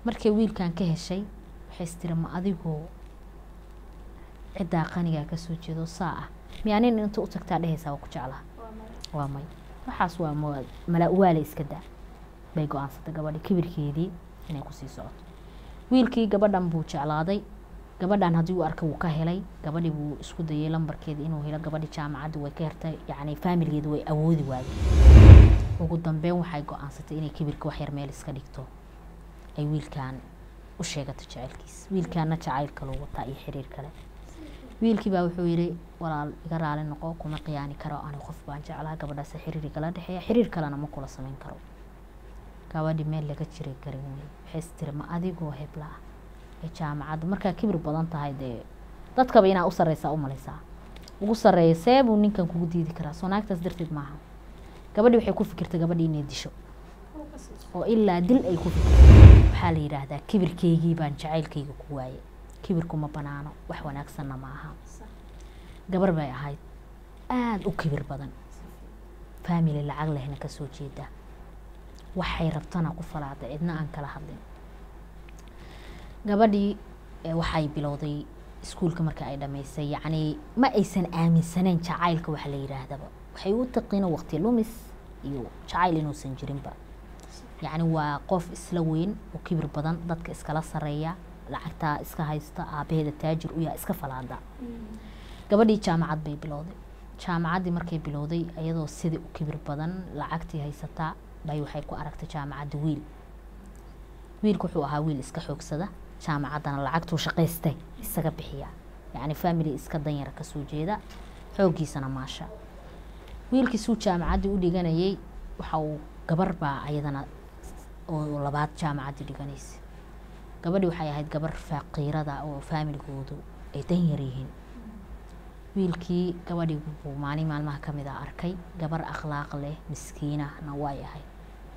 markay wiilkan ka heshay waxay istiri ma adigoo ciddaa qanigaa kasoo jeedo saa ah miyaanin inta u tagtaa dhehaysaa waa ku jeclaha waa may waxaas waa mala waale iska daa bay go-aansatay gabadhi kibirkeedii inay kusii socoto wiilkii gabadhan buu jeclaaday gabadhan haddii uu arkay wuu ka helay gabadhii buu isku dayay lambarkeeda inuu helo gabadhi jaamacadda way ka hertay yacni faamilgeeda way awoodi waayeen ugu dambeyn waxay go-aansatay inay kibirka wax yar meel iska dhigto ay wiilkan u sheegato jacaylkiis wiilkaana jacayl kaluu wataa iyo xiriir kale wiilkii baa wuxuu yidhi walaal iga raali noqo kuma qiyaani karo ani qof baan jeclaha gabadhaasi xiriir igala dhexeeya xiriir kalena ma kula samayn karo gabadhi meel laga jiray garin wey waxay istiri ma adigoo hebla ah ee jaamacadda markaa kibir badan tahay dee dadkaba inaa u sarreysaa u malaysaa ugu sarreeya see buu ninkan kugu diidi karaa soo naagtaas darteed maaha gabadhi waxay ku fikirtay gabadhi inay disho oo ilaa dil ay ku fikirtay waxaa la yidhaahdaa kibirkeygii baan jacaylkayga ku waayay kibirku ma banaano wax wanaagsanna ma aha gabar bay ahayd aada u kibir badan faamili lacag lehna kasoo jeeda waxay rabtana ku falaaday cidna aan kala hadlin gabadhii waxay bilowday iskuulka marka ay dhamaysay yacni ma aysan aaminsaneyn jacaylka waxa la yidhaahdaba waxay u taqiino waqti lumis iyo jacayl inuusan jirinba yacni waa qof isla weyn oo kibir badan dadka iskala sareeya lacagtaa iska haysta aabaheeda taajir u yaa iska falaada gabadhii jaamacad bay bilowday jaamacaddii markay bilowday iyadoo sidii u kibir badan lacagtii haysataa bay waxay ku aragtay jaamacadda wiil wiilku wuxuu ahaa wiil iska xoogsada jaamacaddana lacagtuu shaqaystay isaga bixiya yacni family iska danyara kasoo jeeda xooggiisana maasha wiilkiisuu jaamacaddii u dhiganayay waxa uu gabar baa ayadana oo labaad jaamacaddii dhiganaysa gabadhi waxay ahayd gabar faaqiirada oo faamiligoodu ay danyar yihiin wiilkii gabadhii buu maalin maalmaha ka mid a arkay gabar akhlaaq leh miskiinahna way ahayd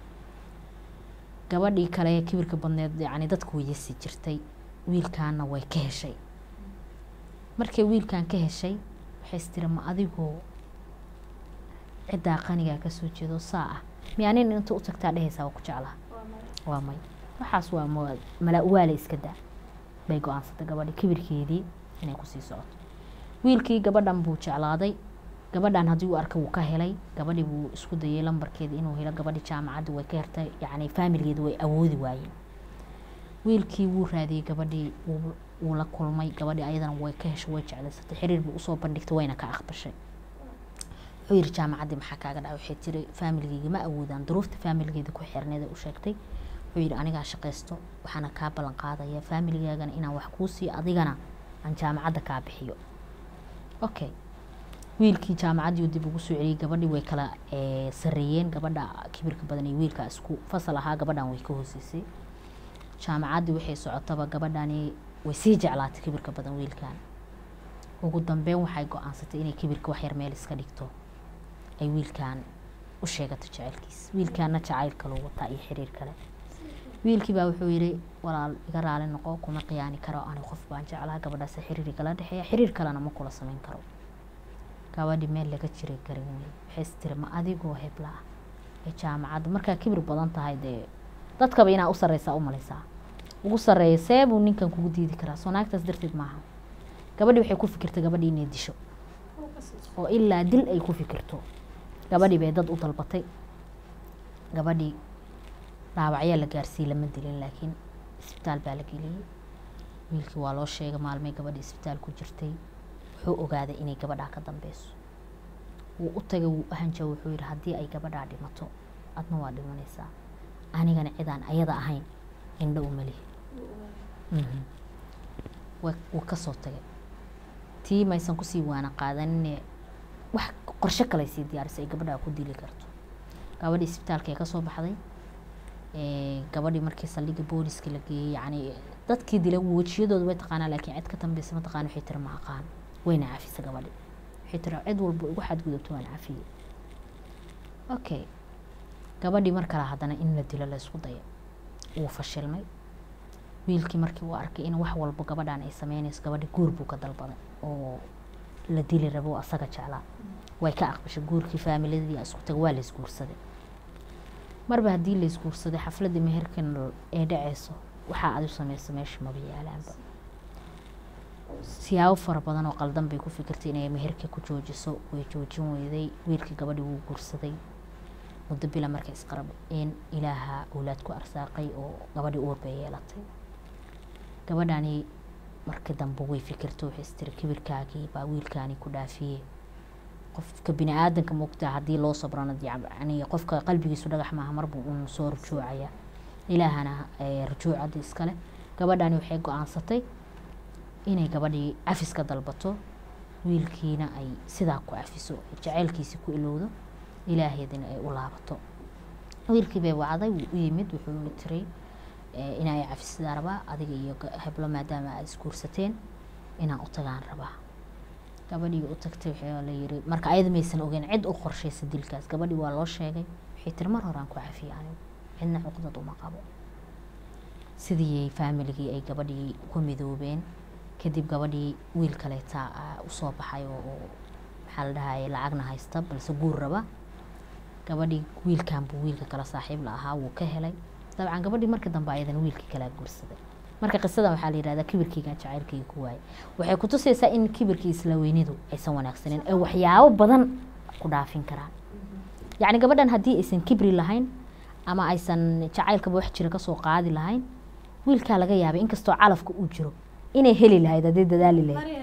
gabadhii kale kibirka badneed yacni dadku weyasi jirtay wiilkaana way ka heshay markay wiilkan ka heshay waxay istiri ma adigoo ciddaa qanigaa kasoo jeedo saa ah miyaanin inta u tagtaa dhehaysaa waa ku jeclaha waa may waxaas waa mala waale iska daa bay go-aansatay gabadhi kibirkeedii inay kusii socoto wiilkii gabadhan buu jeclaaday gabadhan haddii uu arkay wuu ka helay gabadhii buu isku dayay lambarkeeda inuu helo gabadhi jaamacadda way ka hertay yacni faamilgeeda way awoodi waayeen wiilkii wuu raadiyey gabadhii wuu la kulmay gabadhii ayadana way ka heshay way jeclaysatay xiriir buu usoo bandhigtay wayna ka aqbashay wuxuu yidhi jaamacaddii maxaa kaaga dhacay waxay tiri faamilgeyga ma awoodaan duruufta faamilgeeda ku xirneeda u sheegtay wuxuu yidhi anigaa shaqaysto waxaana kaa ballan qaadaya faamiligaagana inaan wax kuu siiyo adigana aan jaamacadda kaa bixiyo okay wiilkii jaamacaddii dib ugu soo celiyey gabadhii way kala sareeyeen gabadha kibirka badan iyo wiilka isku fasal ahaa gabadhan way ka hooseysay jaamacaddii waxay socotaba gabadhani way sii jeclaatay kibirka badan wiilkan ugu dambeyn waxay go-aansatay inay kibirka wax yar meel iska dhigto ay wiilkan u sheegato jacaylkiis wiilkaana jacayl kaluu wataa iyo xiriir kale wiilkii baa wuxuu yidhi walaal iga raali noqo kuma qiyaani karo ani qof baan jeclaha gabadhaasi xiriir igala dhexeeya xiriir kalena ma kula samayn karo gabadhi meel laga jiray garin wey waxay istiri ma adigoo hebla ah ee jaamacadda markaa kibir badan tahay dee dadkaba inaa u sarreysaa u malaysaa ugu sarreeya see buu ninkan kugu diidi karaa soo naagtaas darteed maaha gabadhi waxay ku fikirtay gabadhi inay disho oo ilaa dil ay ku fikirto gabadhii bay dad u dalbatay gabadhii dhaawacyaa la gaarsiiyey lama dilin laakiin isbitaal baa la geliyey wiilkii waa loo sheegay maalmay gabadhii isbitaal ku jirtay wuxuu ogaaday inay gabadhaa ka dambeyso wuu u tagay wuu ahanja wuxuu yidhi haddii ay gabadhaa dhimato adna waa dhimanaysaa anigana cidaan ayada ahayn indho uma lihi wuu kasoo tagay tii maysan kusii waana qaadanine wax qorshe kaley sii diyaarisay ay gabadhaa ku dili karto gabadhii isbitaalka ee kasoo baxday gabadhii markii saldhigga booliska la geeyey yacni dadkii dilay wejiyadooda way taqaanaa laakiin cid ka dambeysa ma taqaan waxay tiri ma aqaan wayna cafisa gabadhi waxay tiri cid walba igu xadgudubto waan cafiyey okay gabadhii mar kale haddana in la dilo la isku daya wuu fashilmay wiilkii markii uu arkay in wax walba gabadhan ay sameynayso gabadhi guur buu ka dalbaday oo la dili rabo asaga jeclaa way ka aqbashay guurkii faamiladii isku taga waa la isguursaday marba haddii la isguursaday xafladii meherkan ee dhaceyso waxaa adi sameysa meesha maba yaalaanba siyaabo fara badan oo qaldan bay ku fikirtay inay meherka ku joojiso way joojin weyday wiilkii gabadhii wuu guursaday muddo bila markay isqarabeen ilaaha awlaad ku arsaaqay oo gabadhii uur bay yeelatay gabadhani markii dambe way fikirto waxay istiri kibirkaagii baa wiilkaani ku dhaafiyey qofka bini aadanka moogtaa haddii loo sabrana yani qofka qalbigiisu dhagax maaha marbu uun soo rujuucaya ilaahana rujuucadii iskale gabadhani waxay go-aansatay inay gabadhii cafis ka dalbato wiilkiina ay sidaa ku cafiso jaceylkiisi ku ilowdo ilaaheedina ay u laabato wiilkii bay wacday wuu u yimid wuxuu tiray inay cafisidaa rabaa adiga iyo heblo maadaama aad isguursateen inaan u tagaan rabaa gabadhii u tagtay waxaa la yiri marka ayada maysan ogeyn cid u qorshaysa dilkaas gabadhii waa loo sheegay waxay tiri mar horaan ku cafiyay anigu cidna cuqdad uma qabo sidii faamiligii ay gabadhii ku midoobeen kadib gabadhii wiil kaleeta usoo baxay oo maxaa la dhahayay lacagna haysta balse guur raba gabadhii wiilkan buu wiilka kale saaxiib la ahaa wuu ka helay dabcan gabadhii markii dambe ayadana wiilkii kalea guursaday marka qisadan waxaa la yihahdaa kibirkeygan jacaylkeyga ku waayay waxay kutusaysaa in kibirkii isla weynidu aysan wanaagsaneyn ee waxyaabo badan ku dhaafin karaan yacni gabadhan haddii aysan kibri lahayn ama aysan jacaylkaba wax jira kasoo qaadi lahayn wiilkaa laga yaabay inkastoo calafka uu jiro inay heli lahayd haddii dadaali lahayd